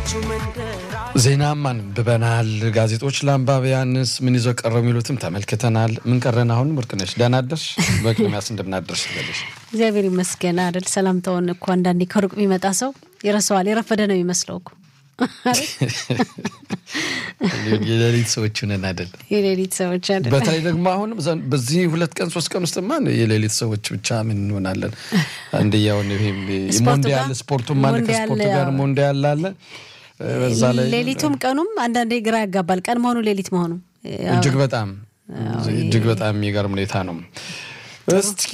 ዜናም አንብበናል። ጋዜጦች ለአንባቢያንስ ምን ይዘው ቀረው የሚሉትም ተመልክተናል። ምን ቀረን? አሁን ወርቅነሽ ደህና አደርሽ? በቅድሚያስ እንደምናደርሽ ይበልሽ። እግዚአብሔር ይመስገን አይደል? ሰላምታውን እኮ አንዳንዴ ከሩቅ የሚመጣ ሰው ይረሳዋል። የረፈደ ነው የሚመስለው እኮ የሌሊት ሰዎች ነን አይደል? የሌሊት ሰዎች አይደል? በተለይ ደግሞ አሁንም በዚህ ሁለት ቀን ሶስት ቀን ውስጥ ማ የሌሊት ሰዎች ብቻ ምን እንሆናለን? አንድያውን ይሄም ሞንዲያል ስፖርቱም አለ ከስፖርቱ ጋር ሞንዲያል አለ በዛ ላይ ሌሊቱም ቀኑም አንዳንዴ ግራ ያጋባል። ቀን መሆኑ ሌሊት መሆኑ እጅግ በጣም እጅግ በጣም የሚገርም ሁኔታ ነው። እስኪ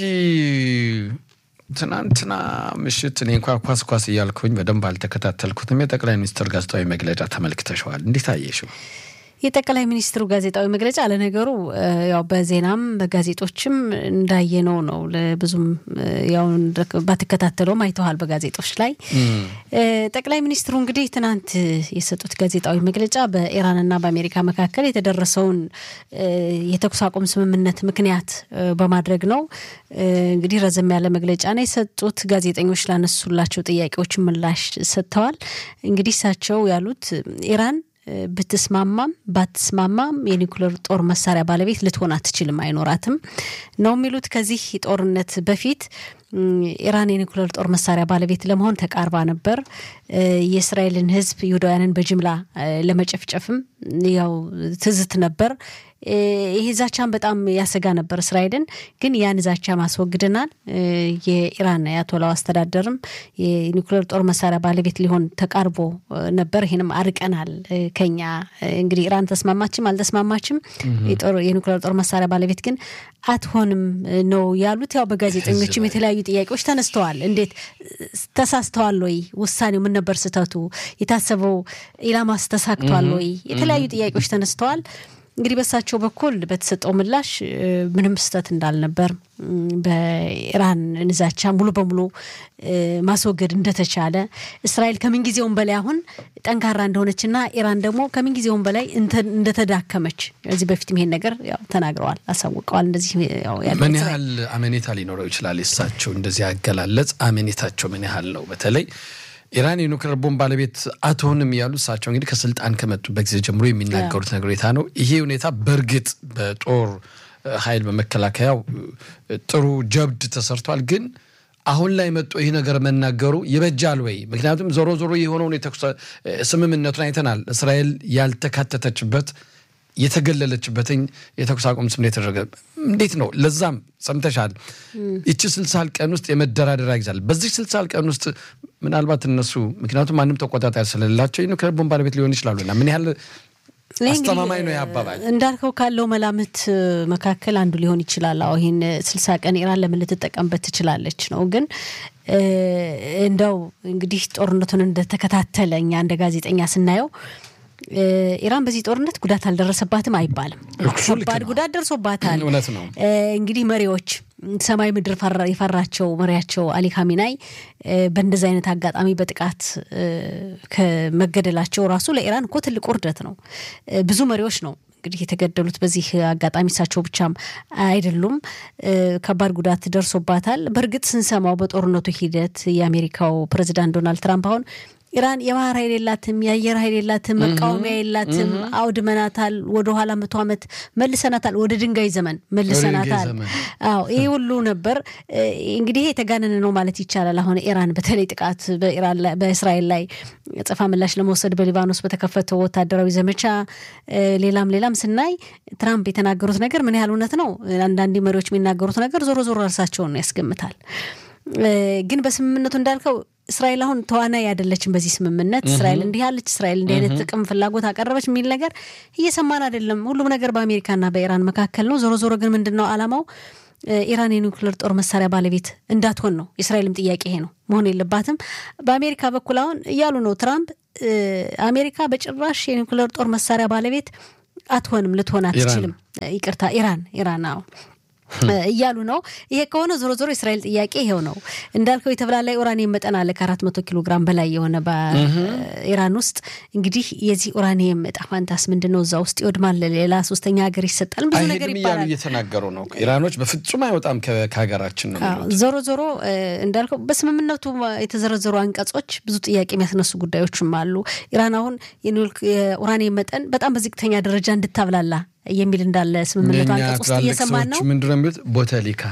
ትናንትና ምሽት እኔ እንኳ ኳስ ኳስ እያልኩኝ በደንብ አልተከታተልኩትም። የጠቅላይ ሚኒስትር ጋዜጣዊ መግለጫ ተመልክተሸዋል። እንዴት አየሽው? የጠቅላይ ሚኒስትሩ ጋዜጣዊ መግለጫ ለነገሩ ያው በዜናም በጋዜጦችም እንዳየነው ነው። ብዙም ያው ባትከታተለውም አይተዋል በጋዜጦች ላይ። ጠቅላይ ሚኒስትሩ እንግዲህ ትናንት የሰጡት ጋዜጣዊ መግለጫ በኢራንና በአሜሪካ መካከል የተደረሰውን የተኩስ አቁም ስምምነት ምክንያት በማድረግ ነው። እንግዲህ ረዘም ያለ መግለጫ ነው የሰጡት። ጋዜጠኞች ላነሱላቸው ጥያቄዎች ምላሽ ሰጥተዋል። እንግዲህ እሳቸው ያሉት ኢራን ብትስማማም ባትስማማም የኒኩሌር ጦር መሳሪያ ባለቤት ልትሆን አትችልም፣ አይኖራትም ነው የሚሉት። ከዚህ ጦርነት በፊት ኢራን የኒኩሌር ጦር መሳሪያ ባለቤት ለመሆን ተቃርባ ነበር። የእስራኤልን ሕዝብ ይሁዳውያንን በጅምላ ለመጨፍጨፍም ያው ትዝት ነበር። ይሄ ዛቻን በጣም ያሰጋ ነበር እስራኤልን። ግን ያን ዛቻ ማስወግደናል። የኢራን የአያቶላው አስተዳደርም የኒኩሌር ጦር መሳሪያ ባለቤት ሊሆን ተቃርቦ ነበር። ይህንም አርቀናል ከኛ እንግዲህ ኢራን ተስማማችም አልተስማማችም የኒኩሌር ጦር መሳሪያ ባለቤት ግን አትሆንም ነው ያሉት። ያው በጋዜጠኞችም የተለያዩ ጥያቄዎች ተነስተዋል። እንዴት ተሳስተዋል ወይ? ውሳኔው ምን ነበር ስህተቱ? የታሰበው ኢላማስ ተሳክቷል ወይ? የተለያዩ ጥያቄዎች ተነስተዋል። እንግዲህ በእሳቸው በኩል በተሰጠው ምላሽ ምንም ስህተት እንዳልነበር በኢራን ንዛቻ ሙሉ በሙሉ ማስወገድ እንደተቻለ እስራኤል ከምንጊዜውም በላይ አሁን ጠንካራ እንደሆነችና ኢራን ደግሞ ከምንጊዜውም በላይ እንደተዳከመች እዚህ በፊትም ይሄን ነገር ያው ተናግረዋል፣ አሳውቀዋል። እንደዚህ ምን ያህል አመኔታ ሊኖረው ይችላል? የእሳቸው እንደዚህ ያገላለጽ አመኔታቸው ምን ያህል ነው? በተለይ ኢራን የኒውክሌር ቦምብ ባለቤት አትሆንም ያሉ እሳቸው እንግዲህ ከስልጣን ከመጡበት ጊዜ ጀምሮ የሚናገሩት ነገር ሁኔታ ነው። ይሄ ሁኔታ በእርግጥ በጦር ኃይል በመከላከያው ጥሩ ጀብድ ተሰርቷል። ግን አሁን ላይ መጦ ይህ ነገር መናገሩ ይበጃል ወይ? ምክንያቱም ዞሮ ዞሮ የሆነውን የተኩስ ስምምነቱን አይተናል። እስራኤል ያልተካተተችበት የተገለለችበትኝ የተኩስ አቁም ስም የተደረገ እንዴት ነው? ለዛም ሰምተሻል። ይቺ ስልሳል ቀን ውስጥ የመደራደሪያ ይዛል። በዚህ ስልሳል ቀን ውስጥ ምናልባት እነሱ ምክንያቱም ማንም ተቆጣጣሪ ስለሌላቸው የኒውክሌር ቦምብ ባለቤት ሊሆን ይችላሉና ምን ያህል አስተማማኝ ነው ያባባል እንዳልከው ካለው መላምት መካከል አንዱ ሊሆን ይችላል። አሁ ይህን ስልሳ ቀን ኢራን ለምን ልትጠቀምበት ትችላለች ነው። ግን እንደው እንግዲህ ጦርነቱን እንደተከታተለ እኛ እንደ ጋዜጠኛ ስናየው ኢራን በዚህ ጦርነት ጉዳት አልደረሰባትም አይባልም። ከባድ ጉዳት ደርሶባታል። እውነት ነው። እንግዲህ መሪዎች ሰማይ ምድር የፈራቸው መሪያቸው አሊ ካሚናይ በእንደዚህ አይነት አጋጣሚ በጥቃት ከመገደላቸው ራሱ ለኢራን እኮ ትልቅ ውርደት ነው። ብዙ መሪዎች ነው እንግዲህ የተገደሉት በዚህ አጋጣሚ እሳቸው ብቻም አይደሉም። ከባድ ጉዳት ደርሶባታል። በእርግጥ ስንሰማው በጦርነቱ ሂደት የአሜሪካው ፕሬዚዳንት ዶናልድ ትራምፕ አሁን ኢራን የባህር ኃይል የላትም፣ የአየር ኃይል የላትም፣ መቃወሚያ የላትም፣ አውድመናታል፣ ወደኋላ መቶ ዓመት መልሰናታል፣ ወደ ድንጋይ ዘመን መልሰናታል። አዎ ይህ ሁሉ ነበር። እንግዲህ የተጋነነ ነው ማለት ይቻላል። አሁን ኢራን በተለይ ጥቃት በእስራኤል ላይ ጽፋ ምላሽ ለመውሰድ በሊባኖስ በተከፈተው ወታደራዊ ዘመቻ ሌላም ሌላም ስናይ ትራምፕ የተናገሩት ነገር ምን ያህል እውነት ነው? አንዳንድ መሪዎች የሚናገሩት ነገር ዞሮ ዞሮ እርሳቸውን ያስገምታል። ግን በስምምነቱ እንዳልከው እስራኤል አሁን ተዋናይ አይደለችም። በዚህ ስምምነት እስራኤል እንዲህ አለች፣ እስራኤል እንዲህ አይነት ጥቅም ፍላጎት አቀረበች የሚል ነገር እየሰማን አይደለም። ሁሉም ነገር በአሜሪካና በኢራን መካከል ነው። ዞሮ ዞሮ ግን ምንድን ነው አላማው? ኢራን የኒውክሌር ጦር መሳሪያ ባለቤት እንዳትሆን ነው። የእስራኤልም ጥያቄ ይሄ ነው፣ መሆን የለባትም። በአሜሪካ በኩል አሁን እያሉ ነው ትራምፕ፣ አሜሪካ በጭራሽ የኒውክሌር ጦር መሳሪያ ባለቤት አትሆንም፣ ልትሆን አትችልም። ይቅርታ ኢራን ኢራን አዎ እያሉ ነው። ይሄ ከሆነ ዞሮ ዞሮ የእስራኤል ጥያቄ ይሄው ነው እንዳልከው የተብላላ ኡራኒየም መጠን አለ ከአራት መቶ ኪሎ ግራም በላይ የሆነ በኢራን ውስጥ እንግዲህ የዚህ ኡራኒየም እጣ ፋንታስ ምንድን ነው? እዛ ውስጥ ይወድማል፣ ሌላ ሶስተኛ ሀገር ይሰጣል፣ ብዙ ነገር አይሄድም እያሉ ይባላል። እየተናገሩ ነው። ኢራኖች በፍጹም አይወጣም ከ- ከሀገራችን ነው የሚሉት። ዞሮ ዞሮ እንዳልከው በስምምነቱ የተዘረዘሩ አንቀጾች ብዙ ጥያቄ የሚያስነሱ ጉዳዮችም አሉ። ኢራን አሁን የኒውክሌር- የኡራኒየም መጠን በጣም በዝቅተኛ ደረጃ እንድታብላላ የሚል እንዳለ ስምምነቱ የእኛ አንቀጽ ውስጥ ትላልቅ እየሰማን ሰዎች ነው። ምንድን ነው የሚሉት? ቦተሊካ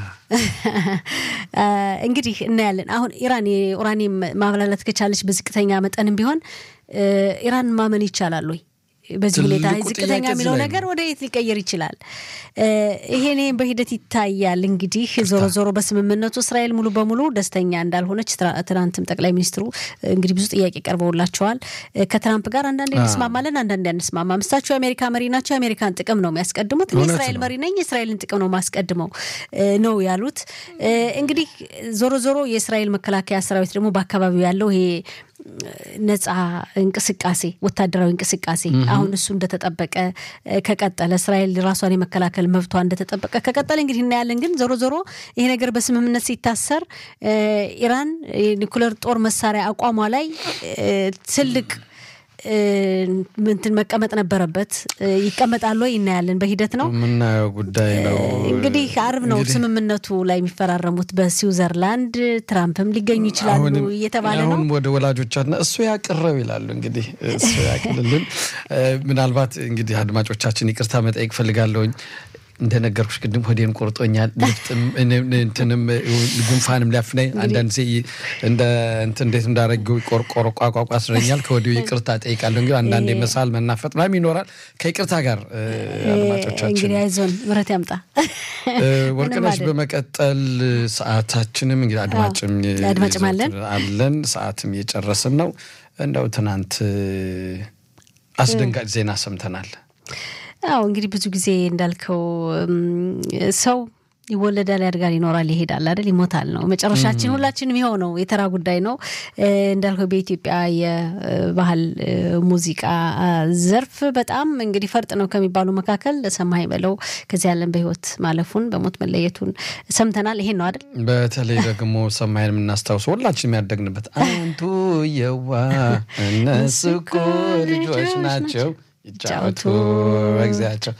እንግዲህ እናያለን። አሁን ኢራን የኡራኒየም ማብላላት ከቻለች በዝቅተኛ መጠንም ቢሆን ኢራን ማመን ይቻላል ወይ? በዚህ ሁኔታ ትልቁ ዝቅተኛ ጥያቄ እዚህ የሚለው ላይ ነው። ነገር ወደ የት ሊቀየር ይችላል? ይሄኔ በሂደት ይታያል። እንግዲህ ዞሮ ዞሮ በስምምነቱ እስራኤል ሙሉ በሙሉ ደስተኛ እንዳልሆነች ትራ- ትናንትም ጠቅላይ ሚኒስትሩ እንግዲህ ብዙ ጥያቄ ቀርበውላቸዋል። ከትራምፕ ጋር አንዳንዴ እንስማማለን፣ አንዳንዴ አንስማማም። እሳቸው የአሜሪካ መሪ ናቸው፣ የአሜሪካን ጥቅም ነው የሚያስቀድሙት። እኔ እውነት የእስራኤል ነው። መሪ ነኝ፣ የእስራኤልን ጥቅም ነው ማስቀድመው ነው ያሉት። እንግዲህ ዞሮ ዞሮ የእስራኤል መከላከያ ሰራዊት ደግሞ በአካባቢው ያለው ይሄ ነጻ እንቅስቃሴ ወታደራዊ እንቅስቃሴ አሁን እሱ እንደተጠበቀ ከቀጠለ እስራኤል ራሷን የመከላከል መብቷ እንደተጠበቀ ከቀጠለ እንግዲህ እናያለን። ግን ዞሮ ዞሮ ይሄ ነገር በስምምነት ሲታሰር ኢራን የኒኩለር ጦር መሳሪያ አቋሟ ላይ ትልቅ እንትን መቀመጥ ነበረበት። ይቀመጣል ወይ እናያለን። በሂደት ነው የምናየው ጉዳይ ነው። እንግዲህ አርብ ነው እንግዲህ ስምምነቱ ላይ የሚፈራረሙት በስዊዘርላንድ። ትራምፕም ሊገኙ ይችላሉ አሁንም እየተባለ ነው። አሁን ወደ ወላጆቻትና እሱ ያቅረብ ይላሉ። እንግዲህ እሱ ያቅልልን። ምናልባት እንግዲህ አድማጮቻችን ይቅርታ መጠየቅ ፈልጋለሁኝ። እንደነገርኩሽ ቅድም ሆዴን ቆርጦኛል። ልፍጥም እንትንም ጉንፋንም ሊያፍነኝ አንዳንድ ጊዜ እንደ እንትን እንዴት እንዳረገው ቆርቆሮ ቋቋቋ ስለኛል። ከወዲሁ ይቅርታ ጠይቃለሁ። እንግዲህ አንዳንዴ መሳል መናፈጥ ምናምን ይኖራል። ከይቅርታ ጋር አድማጮቻችን እንግዲህ አይዞን ምሕረት ያምጣ። ወርቅነሽ ምንም በመቀጠል ሰዓታችንም እንግዲህ አድማጭም አድማጭም አለን። አለን ሰዓትም እየጨረስን ነው። እንደው ትናንት አስደንጋጭ ዜና ሰምተናል። አዎ እንግዲህ ብዙ ጊዜ እንዳልከው እም፣ ሰው ይወለዳል፣ ያድጋል፣ ይኖራል፣ ይሄዳል አይደል? ይሞታል ነው መጨረሻችን። ሁላችንም ይኸው ነው፣ የተራ ጉዳይ ነው። እ፣ እንዳልከው በኢትዮጵያ የባህል እ፣ ሙዚቃ አ፣ ዘርፍ በጣም እንግዲህ ፈርጥ ነው ከሚባሉ መካከል ሰማኸኝ በለው ከዚህ ዓለም በሕይወት ማለፉን በሞት መለየቱን ሰምተናል። ይሄን ነው አይደል? በተለይ ደግሞ ሰማይን የምናስታውሰው ሁላችንም ያደግንበት አንቱ የዋ እነሱ እኮ ልጆች ናቸው ይጫወቱ በጊዜያቸው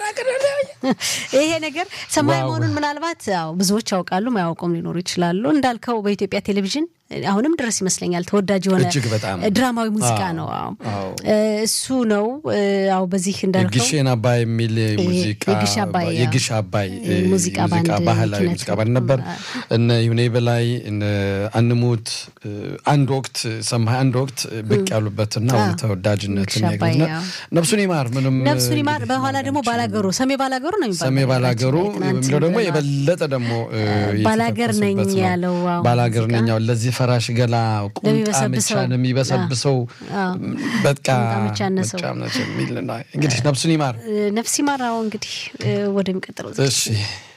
ይሄ ነገር ሰማይ ዋው። መሆኑን ምናልባት ያው ብዙዎች ያውቃሉ፣ ማያውቁም ሊኖሩ ይችላሉ። እንዳልከው በኢትዮጵያ ቴሌቪዥን አሁንም ድረስ ይመስለኛል ተወዳጅ የሆነ እጅግ በጣም ድራማዊ ሙዚቃ አዎ፣ ነው። አዎ አዎ። እሱ ነው። አዎ በዚህ እንዳልከው የግሼን አባይ የሚል ሙዚቃ የግሽ አባይ፣ አዎ። የግሽ አባይ እ፣ ሙዚቃ ባንድ ባህላዊ ኪነት ሙዚቃ ባንድ ነበር። እነ ይሁኔ በላይ እነ አንሙት እ፣ አንድ ወቅት ሰማይ አንድ ወቅት ብቅ ያሉበትና አዎ። አሁን ተወዳጅነትን የግሽ አባይ፣ ያገኙና አዎ። ነፍሱን ይማር ምንም ነፍሱን ይማር። እንግዲህ በኋላ ደግሞ ባላገሩ ሰሜ ባላገሩ ነው የሚባለው። ሰሜ ባላገሩ በነገራችን ላይ ትናንት የሚለው ደግሞ ብለናል። የበለጠ ደግሞ እ፣ ባላገር ነኝ የተጠቀሱበት ነው። ያለው አዎ፣ ባላገር ሙዚቃ። ነኝ ያው ለዚህ ፈራሽ ገላ ቁምጣ ለሚበሰብሰው፣ ምቻ የሚበሰብሰው አዎ። በቃ ቁምጣ ምቻ አነሰው። ምቻ የሚል ነው። እንግዲህ ነፍሱን ይማር። ነፍስ ይማራው እንግዲህ እ፣ ወደሚቀጥለው እሺ